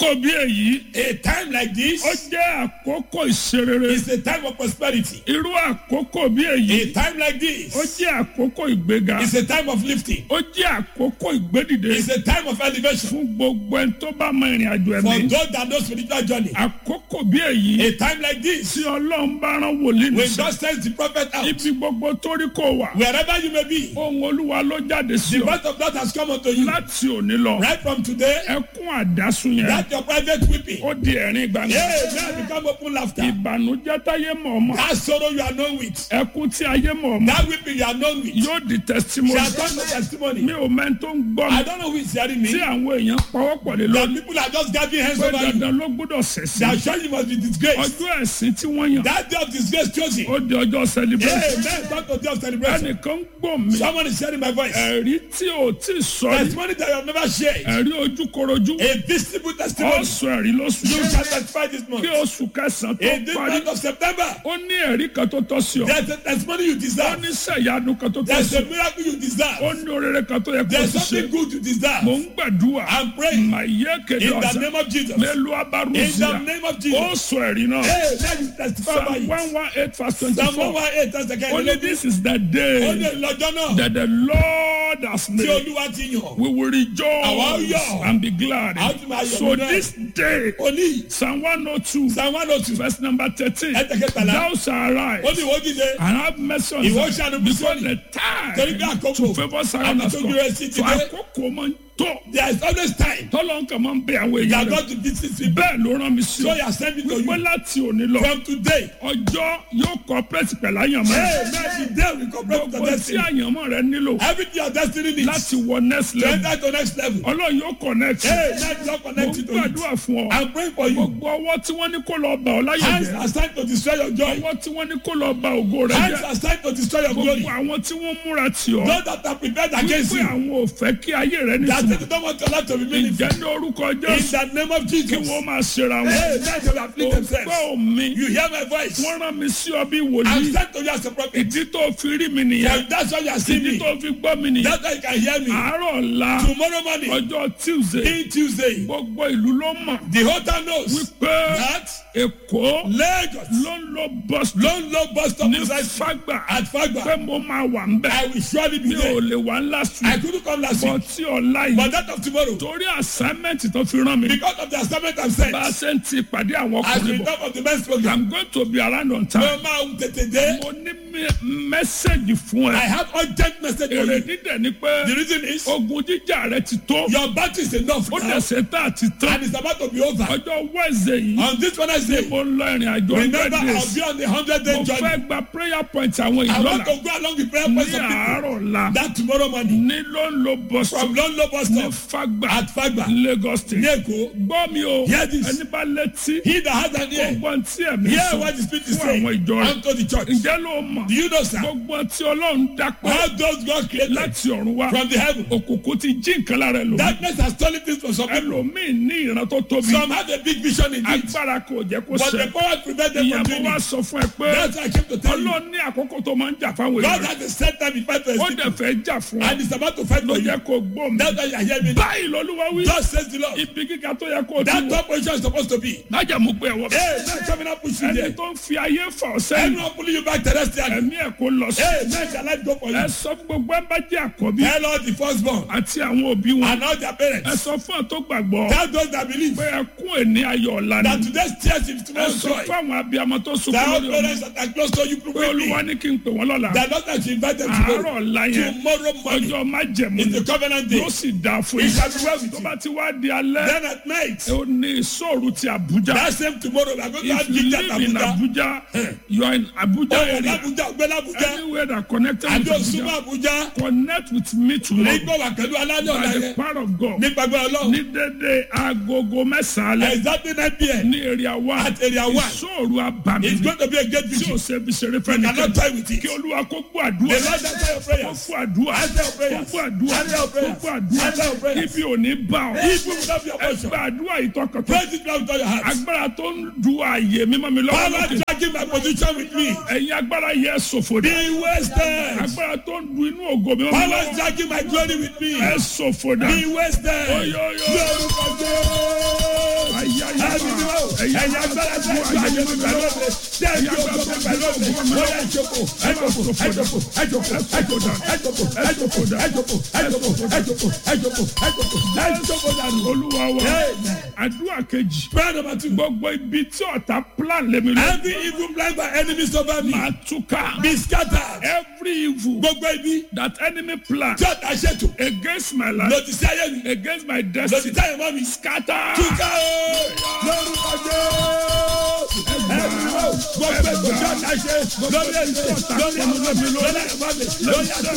àkókò bí èyí A time like ó this jẹ́ àkókò ìṣerere is a time of prosperity. irú àkókò bí èyí A time like this ó jẹ́ àkókò ìgbéga is a time of lifting. ó jẹ́ àkókò ìgbédìde It's a time of elevation. fún gbogbo ẹni tó bá mọ ìrìn àjò For ẹ̀mí those that know spiritual journey. àkókò bí èyí A time like this, tí ọlọ́run bá rán wòlíì when nìṣẹ́ God sends the prophet out, ibi gbogbo tó rí kò wà wherever you may be, ohun olúwa ló jáde sí the ọ word of God has come unto you. láti òní lọ Right from today, ẹkún àdásùn yẹn that your private weeping, ó di ẹ̀rín gbangba yeah, now become open laughter. ìbànújẹ́ táyé mọ̀ ọmọ That sorrow you are known with, ẹkún tí ayé mọ̀ ọmọ that weeping you are known with, yóò di testimony shall turn to testimony. mi ò mẹ́ni tó ń gbọ́ mi I don't know who is hearing tí me. àwọn èèyàn pawọ́pọ̀ lé That lórí people are just gathering hands pé over you. dandan ló gbọ́dọ̀ ṣẹ̀sìn They are sure you must be disgraced. ọjọ́ ẹ̀sìn tí wọ́n yàn That day of disgrace chosen. ó di ọjọ́ celebration Amen. Talk to day of celebration. ẹnìkan ń gbọ́ mi Someone is sharing my voice. ẹ̀rí tí ò tí ì sọ rí Testimony that you have never shared. ẹ̀rí ojúkorojú A visible testimony. ọ̀sọ̀ ẹ̀rí lóṣù You shall testify this month. kí oṣù kẹsàn-án tó In this parí month of September, ó ní ẹ̀rí kan tó tọ́ sí ọ there's a testimony you ó deserve. ní sẹ̀yánu kan tó tọ́ There's sí a ọ miracle you ó deserve. ní orere kan tó yẹ kó There's o ti something ṣe good you mò deserve. ń gbàdúrà I'm praying màyé kéde in the ọ̀sán name of Jesus. mélòó In abarúzíà the name of ó Jesus. sọ ẹ̀rí náà Hey, let you testify by psalm it. one one eight verse twenty Psalm four 118 that's the ó kind ní of this is the Ó day ní lọ́jọ́ náà that the Lord has tí made Olúwa ti yàn. we will Àwa rejoice yọ̀. and be glad A ó tún máa yọ̀ so nínú ẹ̀. this day Oní psalm one oh two Psalm 102 verse number thirteen ẹ̀tẹ̀kẹtàlá. thou shalt arise Ó ní ìwọ dìde. and have mercy on Ìwọ them ṣàánú because Síónì. the Torí bí time àkókò to favour Zion has àti come tójú rẹ̀ sí ti so dé. àkókò máa ń tó There is always time. tọ́lọ́ nǹkan máa ń bẹ àwọn You èèyàn are rẹ̀ going to visit people. bẹ́ẹ̀ ló rán mi sí So ọ you are sending to wípé you. láti òní lọ From today. ọjọ́ yóò cooperate pẹ̀lú àyànmọ́ Hey, man, today we cooperate with gbogbo the tí destiny. àyànmọ́ rẹ nílò Everything your destiny needs. láti wọ next To level enter to next level. ọlọ́run yóò connect Hey, let God mo connect ń you to it. gbàdúrà fún ọ I'm praying for you. gbogbo ọwọ́ tí wọ́n ní kó lọ bá ọ láyé Hands jẹ́ are signed to destroy your joy. ọwọ́ tí wọ́n ní kó lọ bá ògo rẹ Hands jẹ́ are signed to destroy your glory. gbogbo àwọn tí wọ́n múra tì ọ́ Those that are prepared against wípé you. àwọn ò fẹ́ kí ayé rẹ That nítumọ̀ they don't want your life to be meaningful. ìjẹ́ ní orúkọ In jésù the name of kí Jesus. wọ́n máa ṣera wọn Hey, let them afflict ó themselves. gbọ́ mi You hear my voice. wọ́n rán mi sí ọ bí I'm wòlíì sent to you as a prophet. ìdí tó fi rí mi nìyẹn And that's why you are seeing ìdí me. tó fi gbọ́ mi nìyẹn That's why you can hear me. àárọ̀ ọ̀la Tomorrow morning, ọjọ́ tuesday in Tuesday, gbogbo ìlú ló mọ̀ the whole town knows wípé that èkó Lagos ló ń lo bus lone low bus stop ní beside fagba at Fagba. pé mo máa wà ń bẹ̀ I will surely be mi ò there. lè wà last I week couldn't come last bọ̀ week, tí ọ̀la but yìí that of tomorrow, torí assignment tó fi rán mi because of the assignment I'm sent, bá a ṣe ń ti pàdé àwọn as ọkùnrin the bọ̀ top of the men's program, i'm going to be around on mo time máa ń tètè dé. mo ní mẹ́sẹ̀gì fún I ẹ have urgent message for èrè you. dídẹ̀ ni pé The reason is ogun jíjà rẹ ti tó your battery is enough ó now, dẹ̀ ṣe tá àti tán and it's about to be over. ọjọ́ wednesday yìí On this Wednesday, mo ń lọ ìrìn àjò remember hundred I'll days be on the hundred day mo journey. fẹ́ gba prayer point àwọn I want ìlọ́la to go along the prayer ní points of people. àárọ̀ la That tomorrow morning, ní ló ń lo bus from London bus ní stop fagba at Fagba, lagos state ní Èkó, gbọ́ mi o Hear this. ẹni bá létí he that has an ear, gbogbo tí ẹ̀mí hear sọ what the Spirit is fún saying àwọn ìjọ rẹ̀ unto the church. ǹjẹ́ ló mọ̀ Do you know, sir? gbogbo tí ọlọ́run dápẹ́ How those God created láti ọ̀run wá from the heaven. òkùnkùn ti jí nǹkan lára ẹlòmíì Darkness has stolen things from some people. ẹlòmíì ní ìran tó tóbi Some have a big vision in it, agbára kò jẹ́ kó but the ṣẹ power prevent them ìyẹn from mo doing wá it. sọ fún ẹ pé That's why I came to tell you. ọlọ́run ní àkókò tó máa ń jà fáwọn God èèyàn has a set time in fight for his ó people, dẹ̀ fẹ́ jà fún ọ and it's about to fight ló for you. yẹ kó gbọ́ mi That's why you are hearing me. báyìí lọ́lúwa wí Thus says the Lord. ibi gíga tó yẹ kó o ti That wọ̀ top position is supposed to be. májàmú pé ẹ̀wọ̀ Hey, man, coming up push you ẹni there. tó ń fi ayé fà ọ́ sẹ́yìn Anyone pulling you back terrestrially. ẹ̀mí ẹ̀ kó lọ sí Hey, man, shall life go for ẹ you? sọ fún gbogbo ẹ bá jẹ́ àkọ́bí Tell all the firstborn àti àwọn òbí wọn and all their ẹ parents. sọ fún ọ tó gbàgbọ́ Tell those that believe pé ẹkún ẹni ayọ̀ ọ̀la that ni today's tears is ẹ tomorrow's sọ joy. fún àwọn abiyamọ tó sunkún That all lórí ọmọ parents that are close to you pé quickly. olúwa ní kí n pè wọ́n lọ́la That not that you invite them àárọ̀ tomorrow. ọ̀la yẹn Tomorrow morning ọjọ́ májẹ̀mú is ni the covenant day. yóò sì dáa fún It yín shall be well with tó you. bá ti wá di alẹ́ Then at night, ó ní ìṣòro ti Abuja that same tomorrow, we are going to if have you gigs at live in Abuja. Abuja you are in Abuja Oh, area Abuja, Ogbel Abuja. anywhere that connected Àbí with Osuma Abuja Abuja. connect with me tomorrow Nígbà wà pẹ̀lú alálẹ̀ ọ̀la by the yẹn. power of God Nípa gbọ́ ọlọ́run. ní dédé agogo mẹ́sàn-án alẹ́ Exactly 9 p.m. ní area one At area one. ìṣòro abàmì It's going to be a great tí o victory. ṣe fi ṣeré You fẹ́ni cannot toy with it. kí olúwa kó gbọ́ The àdúrà Lord answer your kó prayers. gbọ́ àdúrà Answer your kó prayers. gbọ́ àdúrà Answer your kó prayers. gbọ́ Answer your àdúrà prayers. ibi ò ní bá ọ Evil will not be your ẹ portion. gba àdúrà ìtọkàntọ Praise it now with all your heart. agbára tó ń du ààyè mímọ́ mi lọ́wọ́ Power lókè dragging my position with me. ẹ̀yin agbára yẹ ṣòfò dà Be wasted. agbára tó ń du inú ògo mímọ́ mi Power lọ́wọ́ dragging my glory with me. ẹ ṣòfò dà Be wasted. Oyoyo. Lórúkọ Jésù. ẹ̀yin agbára tẹ́ ẹ ju ayé mi gbà lóde tẹ́ ẹ ju ògo mi gbà lóde ó yẹ ẹjọ́kọ̀ ẹjọ́kọ̀ ẹjọ́kọ̀ ẹjọ́kọ̀ ẹjọ́kọ̀ ẹjọ́kọ̀ ẹjọ́kọ̀ ẹjọ́kọ̀ ẹjọ́kọ̀ ẹjọ́kọ̀ ẹjọ́kọ̀ ẹjọ́kọ̀ ẹjọ́kọ̀ dànù. olúwa wa Amen. àdúrà kejì prayer number two. gbogbo ibi tí ọ̀tá plan lèmi lọ every evil plan by enemies over me máa túká be scattered. every evil gbogbo ibi that enemy plan tí ọ̀tá ṣètò against my life lòdì sí ayé mi against my lòdì destiny sí ayé mọ́ mi. scatter túká o lórúkọ jésù ẹ̀rù o gbogbo ètò tí ọ̀tá ṣe lórí ẹ̀sìn lórí ẹ̀mí lórí ẹ̀mí lórí ẹ̀sìn